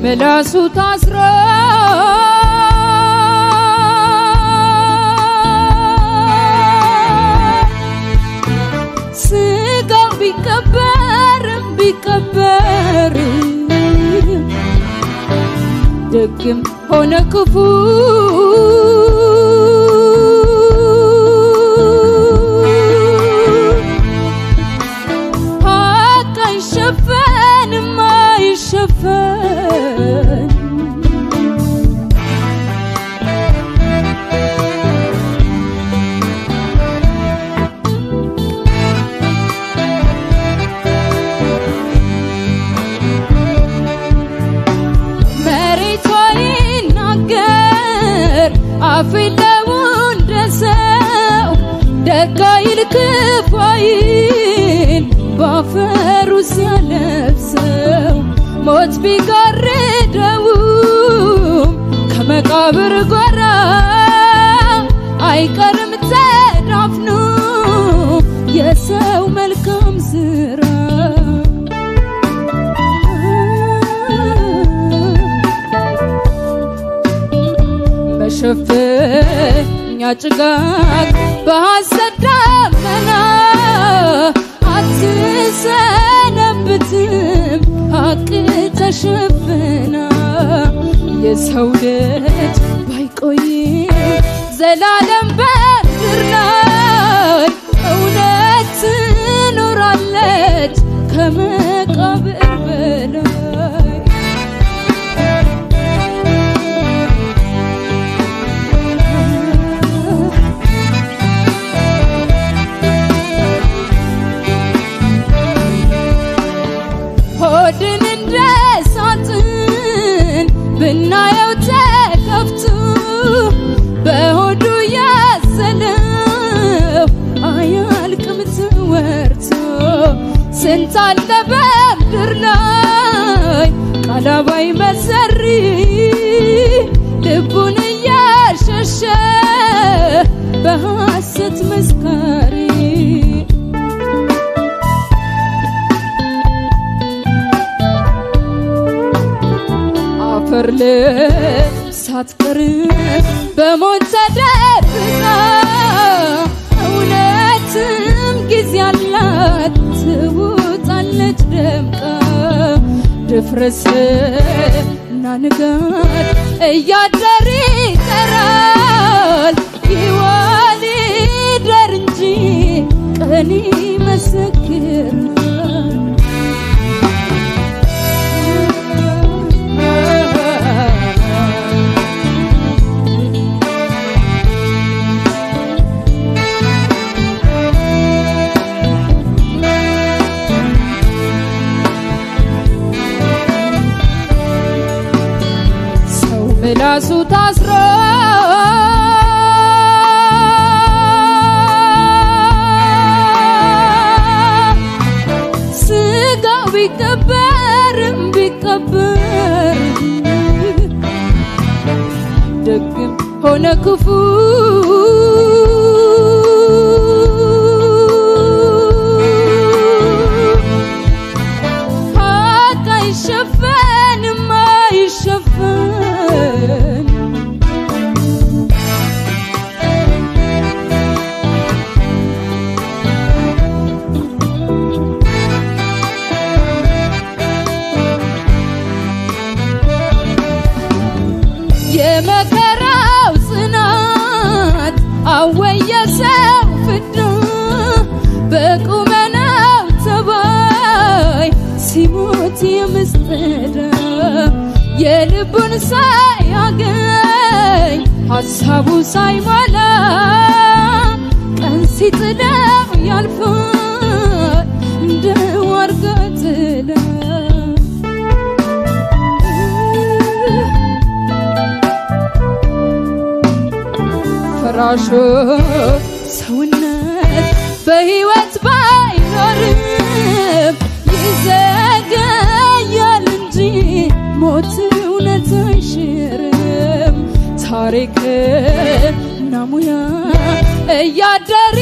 ምላሱ ታስሮ ስጋው ቢቀበርም ቢቀበርም ደግም ሆነ ክፉ ሀቅ አይሸፈንም አይሸፈን መሬቷ ይናገር አፍ የለው እንደ ሰው ደግ አይል ክፉ አይል ባፈሩ ሲያለብሰው ሞት ቢጋርደውም ከመቃብር ጓራ አይቀርም ተዳፍኖ የሰው መልካም ስራ በሸፈኛ ጭጋግ በሐሰት ደመና አትሰነብትም ሀቅ ተሸፍና የሰው ልጅ ባይቆይም ዘላለም በምድር ላይ እውነት ትኖራለች ከመቃብር በላይ ሆድን እንደ ሳጥን ብናየው ተከፍቶ በሆዱ ያዘለው አያልቅም ትወርቶ ስንት አለ በምድር ላይ ቃላባይ መሰሪ ልቡን እያሸሸ በሐሰት መስካሪ አፈር ሳትቀር በሞት ተደብቃ እውነትም ጊዜ አላት ትውጣለች ደምቃ ድፍረስ እና ንጋት እያደር ይጠራል ይዋል ይደር እንጂ ቀን ይመሰክራል ሰው ምላሱ ታስሮ ስጋው ቢቀበርም ቢቀበርም ደግም ሆነ ክፉ ሀቅ አይሸፈንም አይሸፈን የመከራው ጽናት አወየ ሰው ፍዳ በቁመናው ተባይ ሲሞት የምስጠዳ የልቡን ሳያገኝ ሀሳቡ ሳይሟላ ቀን ሲጥለው ያልፋል እንደ ዋርጋ ጥላ ፍራሹ ሰውነት በሕይወት ባይኖርም ይዘገያል እንጂ ሞት እውነት አይሽርም። ታሪክ እና ሙያ እያደር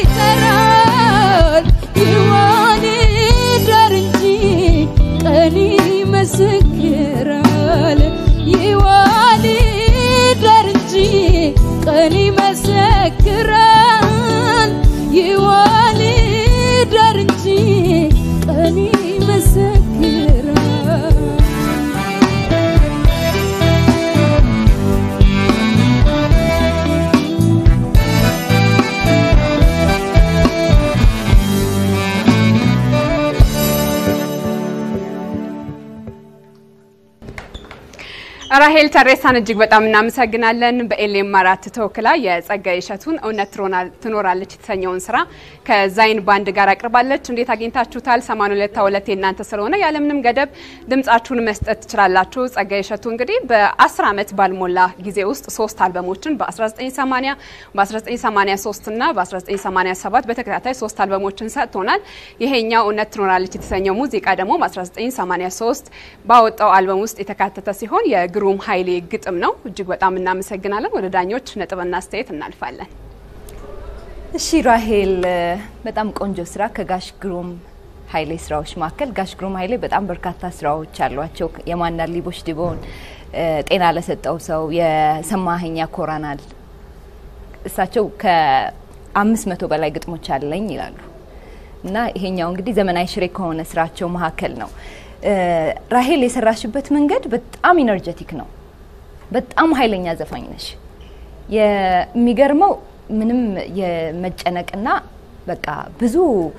ይጠራል ይዋል ይደር እንጂ ቀን ይመሰክራል። ራሄል ተሬሳን እጅግ በጣም እናመሰግናለን። በኤሌም አራት ተወክላ የጸጋዬ እሸቱን እውነት ትኖራለች የተሰኘውን ስራ ከዛይን ባንድ ጋር አቅርባለች። እንዴት አግኝታችሁታል? 82 የእናንተ ስለሆነ ያለምንም ገደብ ድምጻችሁን መስጠት ትችላላችሁ። ጸጋዬ እሸቱ እንግዲህ በ10 ዓመት ባልሞላ ጊዜ ውስጥ ሶስት አልበሞችን በ1980 በ1983 እና በ1987 በተከታታይ ሶስት አልበሞችን ሰጥቶናል። ይሄኛው እውነት ትኖራለች የተሰኘው ሙዚቃ ደግሞ በ1983 ባወጣው አልበም ውስጥ የተካተተ ሲሆን የግሩም ኃይሌ ግጥም ነው። እጅግ በጣም እናመሰግናለን። ወደ ዳኞች ነጥብና አስተያየት እናልፋለን። እሺ ራሄል፣ በጣም ቆንጆ ስራ ከጋሽ ግሩም ኃይሌ ስራዎች መካከል ጋሽ ግሩም ኃይሌ በጣም በርካታ ስራዎች አሏቸው። የማናር ሊቦች ድቦን፣ ጤና ለሰጠው ሰው፣ የሰማኸኝ ያኮራናል። እሳቸው ከአምስት መቶ በላይ ግጥሞች አለኝ ይላሉ እና ይሄኛው እንግዲህ ዘመናዊ ሽሬ ከሆነ ስራቸው መካከል ነው። ራሄል የሰራሽበት መንገድ በጣም ኢነርጀቲክ ነው። በጣም ኃይለኛ ዘፋኝ ነሽ። የሚገርመው ምንም የመጨነቅና በቃ ብዙ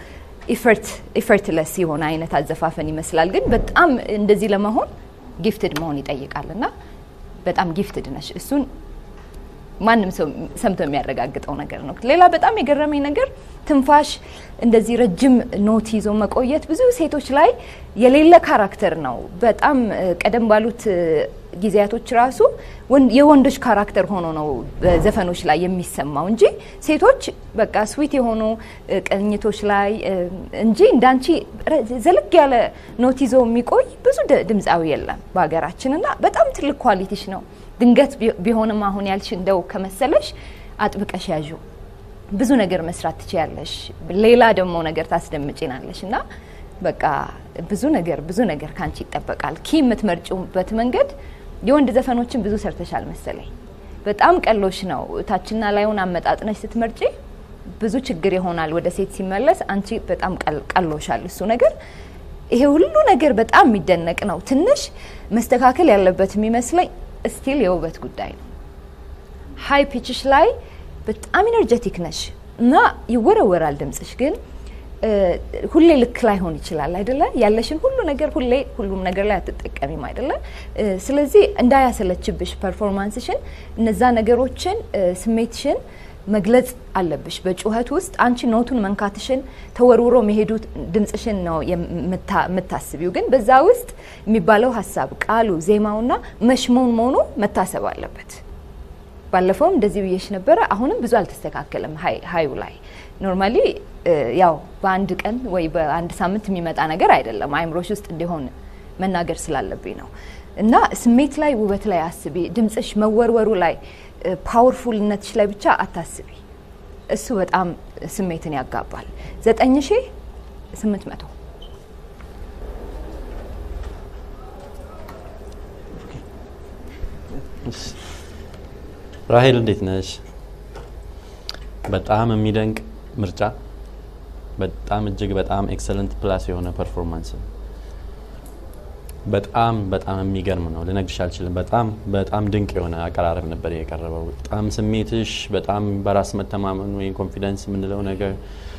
ኢፈርትለስ የሆነ አይነት አዘፋፈን ይመስላል፣ ግን በጣም እንደዚህ ለመሆን ጊፍትድ መሆን ይጠይቃል እና በጣም ጊፍትድ ነሽ። እሱን ማንም ሰው ሰምቶ የሚያረጋግጠው ነገር ነው። ሌላ በጣም የገረመኝ ነገር ትንፋሽ እንደዚህ ረጅም ኖት ይዞ መቆየት ብዙ ሴቶች ላይ የሌለ ካራክተር ነው። በጣም ቀደም ባሉት ጊዜያቶች ራሱ የወንዶች ካራክተር ሆኖ ነው በዘፈኖች ላይ የሚሰማው እንጂ ሴቶች በቃ ስዊት የሆኑ ቅኝቶች ላይ እንጂ እንዳንቺ ዘለግ ያለ ኖት ይዞ የሚቆይ ብዙ ድምፃዊ የለም በሀገራችን እና በጣም ትልቅ ኳሊቲሽ ነው። ድንገት ቢሆንም አሁን ያልሽ እንደው ከመሰለሽ አጥብቀሽ ያዡ። ብዙ ነገር መስራት ትችያለሽ። ሌላ ደግሞ ነገር ታስደምጪናለሽ እና በቃ ብዙ ነገር ብዙ ነገር ካንቺ ይጠበቃል። ኪ የምትመርጭበት መንገድ የወንድ ዘፈኖችን ብዙ ሰርተሻል መሰለኝ። በጣም ቀሎሽ ነው። ታችና ላዩን አመጣጥነሽ ስትመርጪ ብዙ ችግር ይሆናል ወደ ሴት ሲመለስ። አንቺ በጣም ቀሎሻል እሱ ነገር። ይሄ ሁሉ ነገር በጣም የሚደነቅ ነው። ትንሽ መስተካከል ያለበት የሚመስለኝ ስቲል የውበት ጉዳይ ነው። ሀይ ፒችሽ ላይ በጣም ኢነርጀቲክ ነሽ እና ይወረወራል ድምጽሽ፣ ግን ሁሌ ልክ ላይሆን ይችላል አይደለ? ያለሽን ሁሉ ነገር ሁሌ ሁሉም ነገር ላይ አትጠቀሚም አይደለ? ስለዚህ እንዳያሰለችብሽ ፐርፎርማንስሽን፣ እነዛ ነገሮችን ስሜትሽን መግለጽ አለብሽ። በጩኸት ውስጥ አንቺ ኖቱን መንካትሽን ተወርውሮ መሄዱ ድምጽሽን ነው የምታስቢው፣ ግን በዛ ውስጥ የሚባለው ሀሳብ፣ ቃሉ፣ ዜማውና መሽሞን መሆኑ መታሰብ አለበት። ባለፈውም እንደዚህ ብዬሽ ነበረ። አሁንም ብዙ አልተስተካከለም ሀዩ ላይ ኖርማሊ ያው በአንድ ቀን ወይ በአንድ ሳምንት የሚመጣ ነገር አይደለም። አይምሮሽ ውስጥ እንዲሆን መናገር ስላለብኝ ነው። እና ስሜት ላይ ውበት ላይ አስቢ። ድምጽሽ መወርወሩ ላይ ፓወርፉልነትሽ ላይ ብቻ አታስቢ። እሱ በጣም ስሜትን ያጋባል። ዘጠኝ ሺ ስምንት መቶ ራሄል እንዴት ነሽ? በጣም የሚደንቅ ምርጫ፣ በጣም እጅግ በጣም ኤክሰለንት ፕላስ የሆነ ፐርፎርማንስ ነው። በጣም በጣም የሚገርም ነው። ልነግርሽ አልችልም። በጣም በጣም ድንቅ የሆነ አቀራረብ ነበር የቀረበው። በጣም ስሜትሽ፣ በጣም በራስ መተማመን ወይም ኮንፊደንስ የምንለው ነገር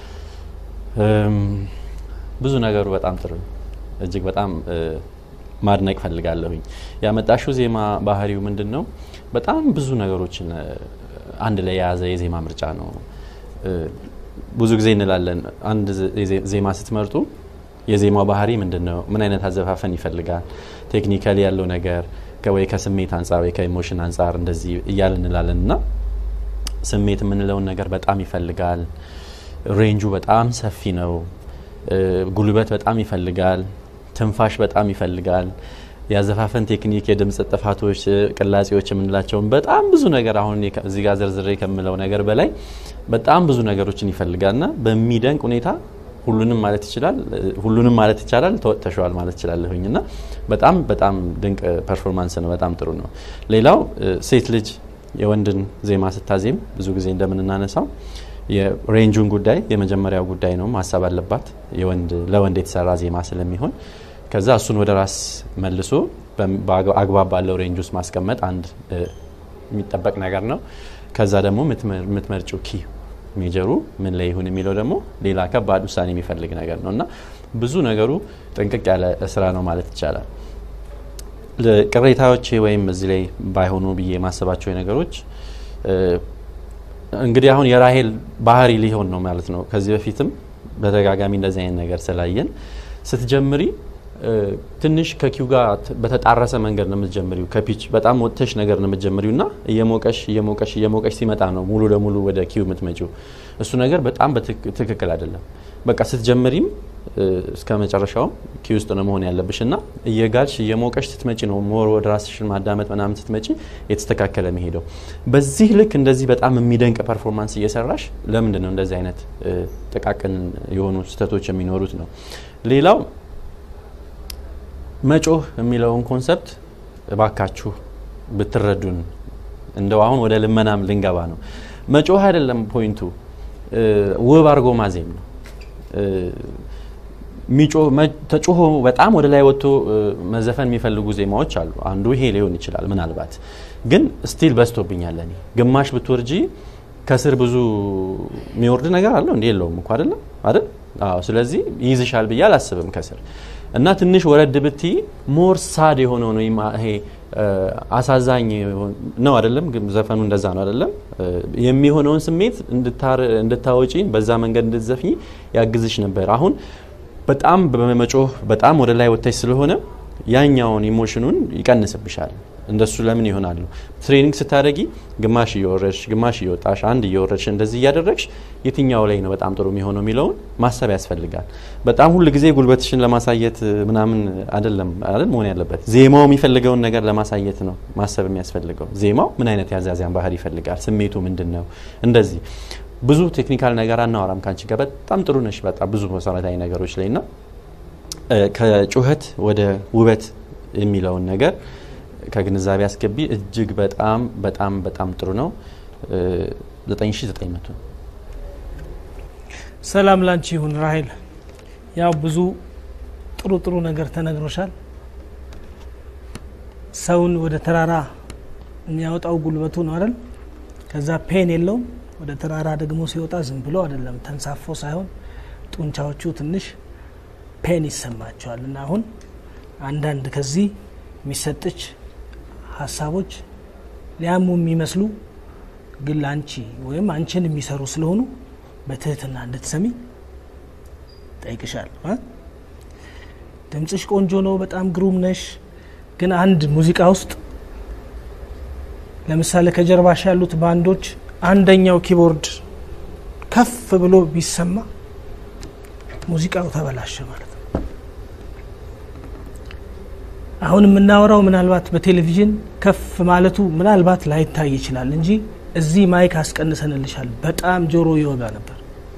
ብዙ ነገሩ በጣም ጥሩ እጅግ በጣም ማድነቅ ፈልጋለሁኝ። ያመጣሽው ዜማ ባህሪው ምንድን ነው? በጣም ብዙ ነገሮችን አንድ ላይ የያዘ የዜማ ምርጫ ነው። ብዙ ጊዜ እንላለን አንድ ዜማ ስትመርጡ የዜማው ባህሪ ምንድን ነው? ምን አይነት አዘፋፈን ይፈልጋል? ቴክኒካሊ ያለው ነገር ወይ ከስሜት አንጻር ወይ ከኢሞሽን አንጻር እንደዚህ እያል እንላለን እና ስሜት የምንለውን ነገር በጣም ይፈልጋል። ሬንጁ በጣም ሰፊ ነው። ጉልበት በጣም ይፈልጋል። ትንፋሽ በጣም ይፈልጋል። የአዘፋፈን ቴክኒክ፣ የድምፅ ጥፋቶች፣ ቅላጼዎች የምንላቸውን በጣም ብዙ ነገር አሁን እዚህ ጋር ዝርዝሬ ከምለው ነገር በላይ በጣም ብዙ ነገሮችን ይፈልጋልና በሚደንቅ ሁኔታ ሁሉንም ማለት ይችላል ሁሉንም ማለት ይቻላል ተወጥተሸዋል ማለት ይችላለሁኝ እና በጣም በጣም ድንቅ ፐርፎርማንስ ነው። በጣም ጥሩ ነው። ሌላው ሴት ልጅ የወንድን ዜማ ስታዜም ብዙ ጊዜ እንደምንናነሳው የሬንጁን ጉዳይ የመጀመሪያው ጉዳይ ነው ማሰብ አለባት። የወንድ ለወንድ የተሰራ ዜማ ስለሚሆን ከዛ እሱን ወደ ራስ መልሶ አግባብ ባለው ሬንጅ ውስጥ ማስቀመጥ አንድ የሚጠበቅ ነገር ነው። ከዛ ደግሞ የምትመርጪው ኪ ሜጀሩ ምን ላይ ይሁን የሚለው ደግሞ ሌላ ከባድ ውሳኔ የሚፈልግ ነገር ነው እና ብዙ ነገሩ ጥንቅቅ ያለ ስራ ነው ማለት ይቻላል። ቅሬታዎቼ ወይም እዚህ ላይ ባይሆኑ ብዬ የማስባቸው ነገሮች እንግዲህ አሁን የራሄል ባህሪ ሊሆን ነው ማለት ነው። ከዚህ በፊትም በተደጋጋሚ እንደዚህ አይነት ነገር ስላየን ስትጀምሪ ትንሽ ከኪው ጋር በተጣረሰ መንገድ ነው የምትጀምሪው። ከፒች በጣም ወጥተሽ ነገር ነው የምትጀምሪው እና እየሞቀሽ እየሞቀሽ እየሞቀሽ ሲመጣ ነው ሙሉ ለሙሉ ወደ ኪው የምትመጪው። እሱ ነገር በጣም ትክክል አይደለም። በቃ ስትጀምሪም እስከ መጨረሻውም ኪው ውስጥ ነው መሆን ያለብሽ እና እየጋልሽ እየሞቀሽ ስትመጪ ነው ሞር ወደ ራስሽን ማዳመጥ ምናምን ስትመጪ የተስተካከለ መሄደው። በዚህ ልክ እንደዚህ በጣም የሚደንቅ ፐርፎርማንስ እየሰራሽ ለምንድን ነው እንደዚህ አይነት ጥቃቅን የሆኑ ስህተቶች የሚኖሩት ነው። ሌላው መጮህ የሚለውን ኮንሰፕት እባካችሁ ብትረዱን። እንደው አሁን ወደ ልመናም ልንገባ ነው። መጮህ አይደለም ፖይንቱ፣ ውብ አድርጎ ማዜም ነው። ተጮሆ በጣም ወደ ላይ ወጥቶ መዘፈን የሚፈልጉ ዜማዎች አሉ። አንዱ ይሄ ሊሆን ይችላል። ምናልባት ግን ስቲል በዝቶብኛል። እኔ ግማሽ ብትወርጂ ከስር ብዙ የሚወርድ ነገር አለው እንዲ የለውም እኮ አይደለም አይደል? አዎ። ስለዚህ ይይዝሻል ብዬ አላስብም ከስር እና ትንሽ ወረድ ብቲ ሞር ሳድ የሆነው ነው ይሄ አሳዛኝ ነው አይደለም? ዘፈኑ እንደዛ ነው አይደለም? የሚሆነውን ስሜት እንድታወጪ በዛ መንገድ እንድትዘፍኝ ያግዝሽ ነበር። አሁን በጣም በመጮህ በጣም ወደ ላይ ወጥተሽ ስለሆነ ያኛውን ኢሞሽኑን ይቀንስብሻል። እንደሱ ለምን ይሆናሉ? ትሬኒንግ ስታደረጊ ግማሽ እየወረድሽ ግማሽ እየወጣሽ አንድ እየወረድሽ እንደዚህ እያደረግሽ የትኛው ላይ ነው በጣም ጥሩ የሚሆነው የሚለውን ማሰብ ያስፈልጋል። በጣም ሁል ጊዜ ጉልበትሽን ለማሳየት ምናምን አይደለም አይደል መሆን ያለበት። ዜማው የሚፈልገውን ነገር ለማሳየት ነው ማሰብ የሚያስፈልገው። ዜማው ምን አይነት ያዛዚያን ባህል ይፈልጋል? ስሜቱ ምንድን ነው? እንደዚህ ብዙ ቴክኒካል ነገር አናወራም ከአንቺ ጋር በጣም ጥሩ ነሽ። በጣም ብዙ መሰረታዊ ነገሮች ላይ ና ከጩኸት ወደ ውበት የሚለውን ነገር ከግንዛቤ አስገቢ። እጅግ በጣም በጣም በጣም ጥሩ ነው። 9900 ሰላም ላንቺ ይሁን ራሄል። ያው ብዙ ጥሩ ጥሩ ነገር ተነግሮሻል። ሰውን ወደ ተራራ የሚያወጣው ጉልበቱ ነው አይደል? ከዛ ፔን የለውም። ወደ ተራራ ደግሞ ሲወጣ ዝም ብሎ አይደለም ተንሳፎ ሳይሆን ጡንቻዎቹ ትንሽ ፔን ይሰማቸዋል። እና አሁን አንዳንድ ከዚህ የሚሰጥች ሀሳቦች ሊያሙ የሚመስሉ ግን ለአንቺ ወይም አንቺን የሚሰሩ ስለሆኑ በትህትና እንድትሰሚ ጠይቅሻል። ድምፅሽ ቆንጆ ነው፣ በጣም ግሩም ነሽ። ግን አንድ ሙዚቃ ውስጥ ለምሳሌ ከጀርባሽ ያሉት ባንዶች አንደኛው ኪቦርድ ከፍ ብሎ ቢሰማ ሙዚቃው ተበላሸ ማለት ነው። አሁን የምናወራው ምናልባት በቴሌቪዥን ከፍ ማለቱ ምናልባት ላይታይ ይችላል እንጂ እዚህ ማይክ አስቀንሰንልሻል። በጣም ጆሮ ይወጋ ነበር።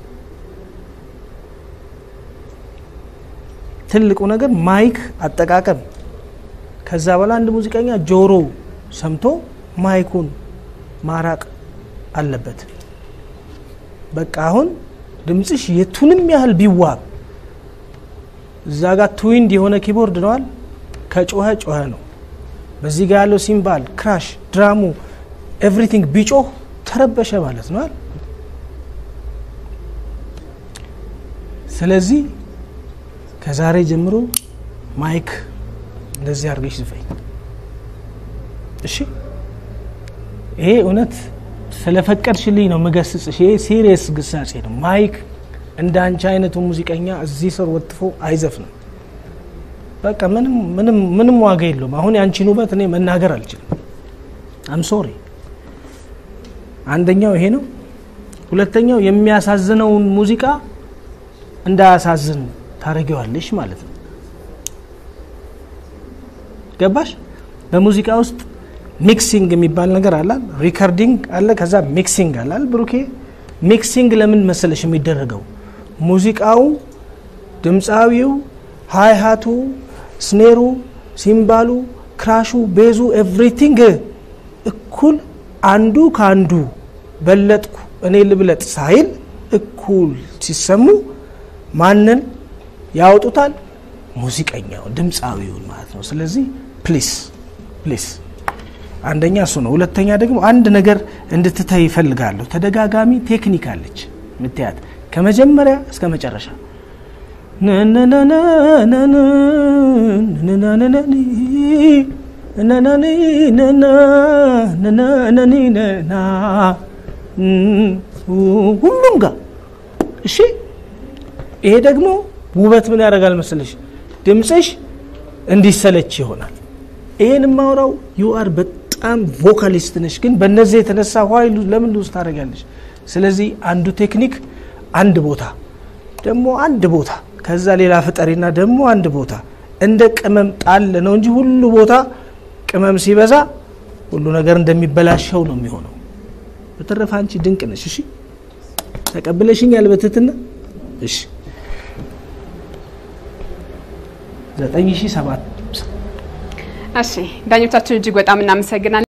ትልቁ ነገር ማይክ አጠቃቀም። ከዛ በኋላ አንድ ሙዚቀኛ ጆሮ ሰምቶ ማይኩን ማራቅ አለበት። በቃ አሁን ድምፅሽ የቱንም ያህል ቢዋብ እዛ ጋር ትዊንድ የሆነ ኪቦርድ ነዋል ከጮኸ ጮኸ ነው። በዚህ ጋር ያለው ሲምባል፣ ክራሽ፣ ድራሙ ኤቭሪቲንግ ቢጮህ ተረበሸ ማለት ነው። ስለዚህ ከዛሬ ጀምሮ ማይክ እንደዚህ አድርገሽ ዝፈኝ። እሺ፣ ይሄ እውነት ስለፈቀድሽልኝ ነው ምገስጽሽ። ይሄ ሲሪየስ ግሳጼ ነው። ማይክ እንደ አንቺ አይነቱ ሙዚቀኛ እዚህ ስር ወጥፎ አይዘፍንም። በቃ ምንም ምንም ምንም ዋጋ የለውም። አሁን ያንቺን ውበት እኔ መናገር አልችልም። አም ሶሪ። አንደኛው ይሄ ነው። ሁለተኛው የሚያሳዝነውን ሙዚቃ እንዳያሳዝን ታደርጊዋለሽ ማለት ነው። ገባሽ? በሙዚቃ ውስጥ ሚክሲንግ የሚባል ነገር አላል፣ ሪከርዲንግ አለ፣ ከዛ ሚክሲንግ አላል። ብሩኬ ሚክሲንግ ለምን መሰለሽ የሚደረገው ሙዚቃው ድምፃዊው ሃይሃቱ ስኔሩ፣ ሲምባሉ፣ ክራሹ፣ ቤዙ ኤቭሪቲንግ እኩል አንዱ ከአንዱ በለጥኩ እኔ ልብለጥ ሳይል እኩል ሲሰሙ ማንን ያወጡታል? ሙዚቀኛውን ድምፃዊውን ማለት ነው። ስለዚህ ፕሊስ ፕሊስ አንደኛ እሱ ነው። ሁለተኛ ደግሞ አንድ ነገር እንድትተይ ይፈልጋለሁ። ተደጋጋሚ ቴክኒክ አለች ምትያት ከመጀመሪያ እስከ መጨረሻ ነነኒ ነና ነነኒ ነና ሁሉም ጋር እሺ። ይሄ ደግሞ ውበት ምን ያደርጋል መሰለሽ? ድምፅሽ እንዲሰለች ይሆናል። ይሄን የማወራው ዩአር በጣም ቮካሊስት ነሽ፣ ግን በእነዚህ የተነሳ ዋይ ለምን ሉዝ ታደርጋለሽ? ስለዚህ አንዱ ቴክኒክ አንድ ቦታ ደግሞ አንድ ቦታ ከዛ ሌላ ፍጠሪና ደግሞ አንድ ቦታ እንደ ቅመም ጣል ነው እንጂ ሁሉ ቦታ ቅመም ሲበዛ ሁሉ ነገር እንደሚበላሸው ነው የሚሆነው። በተረፈ አንቺ ድንቅ ነሽ። እሺ ተቀብለሽኛል በትህትና እሺ። ዘጠኝ ሺህ ሰባት እሺ ዳኞቻችን እጅግ በጣም እናመሰግናለን።